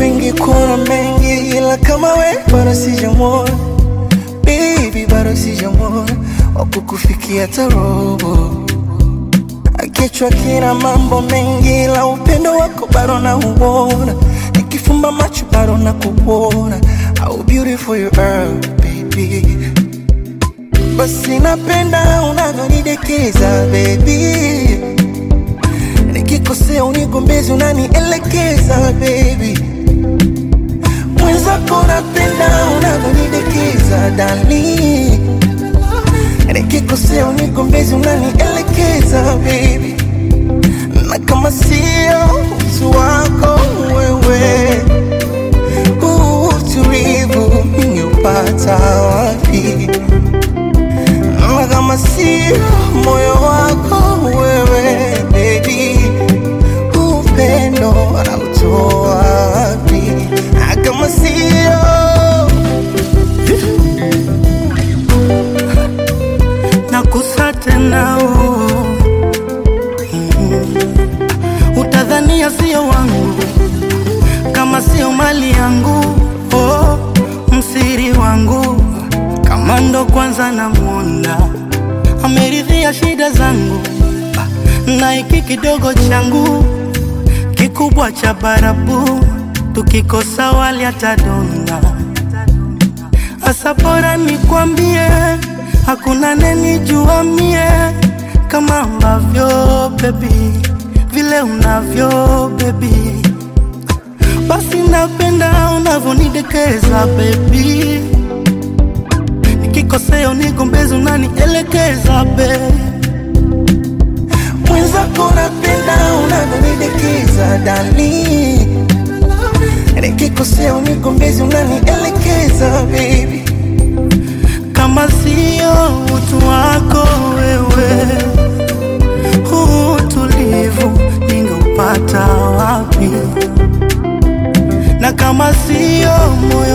wengi kuna mengi, ila kama we bado sijamwona baby, bado sijamwona wakukufikia tarobo. Kichwa kina mambo mengi, ila upendo wako bado nauona, nikifumba macho bado nakuona. How beautiful you are baby, basi napenda unavyonidekeza baby nikikosea unigombezi unanielekeza baby mwenzako napenda unavyonidekeza dali nikikosea unigombezi unanielekeza baby na kama sio utu wako wewe huu utulivu ningeupata wapi na kama sio moyo wako wewe baby upendo anautoa wapi na kama sio nakusa tena oh. mm. Utadhania sio wangu kama sio mali yangu oh. Msiri wangu kama ndo kwanza namwona ameridhia shida zangu na hiki kidogo changu kikubwa cha barabu tukikosa wali atadonda Asa bora nikwambie, hakuna nenijua mie kama ambavyo baby, vile unavyo baby, basi napenda unavyonidekeza baby, nikikosea unigombezi unanielekeza baby. mwenzako napenda unavyonidekeza dali nikikosea unigombezi unanielekeza baby kama sio utu wako wewe, huu utulivu ningeupata wapi? Na kama sio moyo